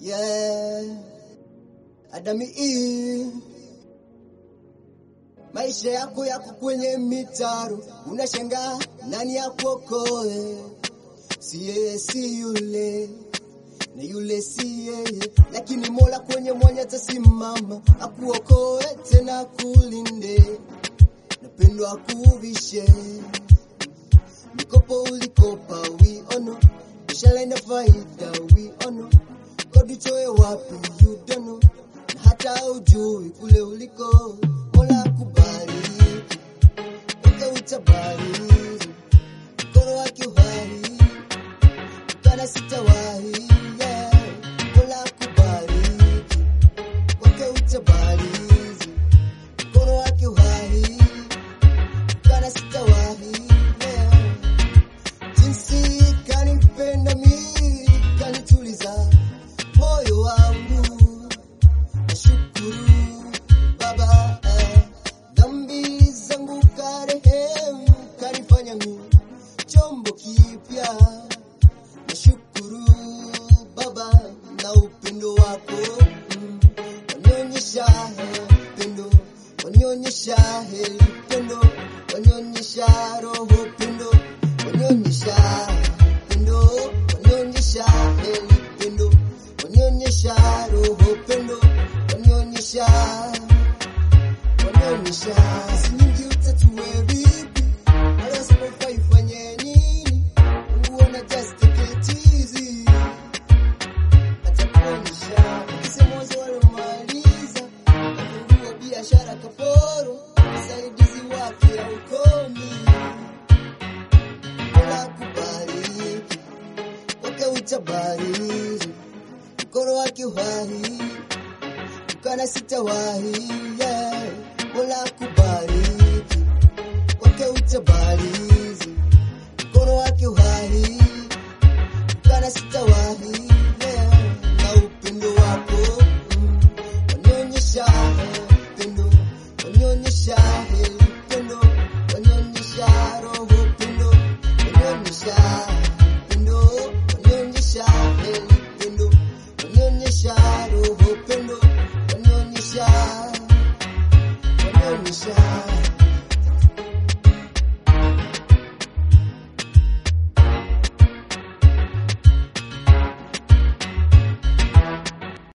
yeah. Adami Eve. Maisha yako yako kwenye mitaro, unashangaa nani akuokoe? Si yeye si yule na yule si yeye, lakini Mola kwenye mwanya atasimama akuokoe tena akulinde, napendwa akuvishe mikopo ulikopa wiono, ishara ina faida wiono, kodi toe wapi you don't know, na hata ujui kule uliko, Mola akubariki uke utabariki mkono wake uhai kana sitawahi yeah. Mola akubariki wake utabariki mkono wake uhai kana sitawahi yeah. Jinsi kanipenda mimi kanituliza moyo wangu, nashukuru Baba eh. Dhambi zangu karehemu, kanifanya mimi chombo kipya. Nashukuru Baba na upendo wako mm. wanionyesha upendo, wanionyesha heri upendo, wanionyesha roho upendo, wanionyesha upendo, wanionyesha heri upendo, wanionyesha roho upendo, wanionyesha wanaonyesha kazi nyingi utatue vipi, wala wasipofaa ifanye nini? Mungu ana just take it easy, atakuonyesha ukisema wazo walomaliza, kufungua biashara kaporo, msaidizi wake haukomi. Mola akubariki, kwake utabariki, mkono wake uhai kana sitawahi yeah. Mola akubariki kwake utabariki mkono wake uhai kana sitawahi yeah. na upendo wako mm. wanionyesha upendo wanionyesha heri upendo wanionyesha roho upendo wanionyesha upendo wanionyesha heri upendo wanionyesha roho upendo wanionyesha wanionyesha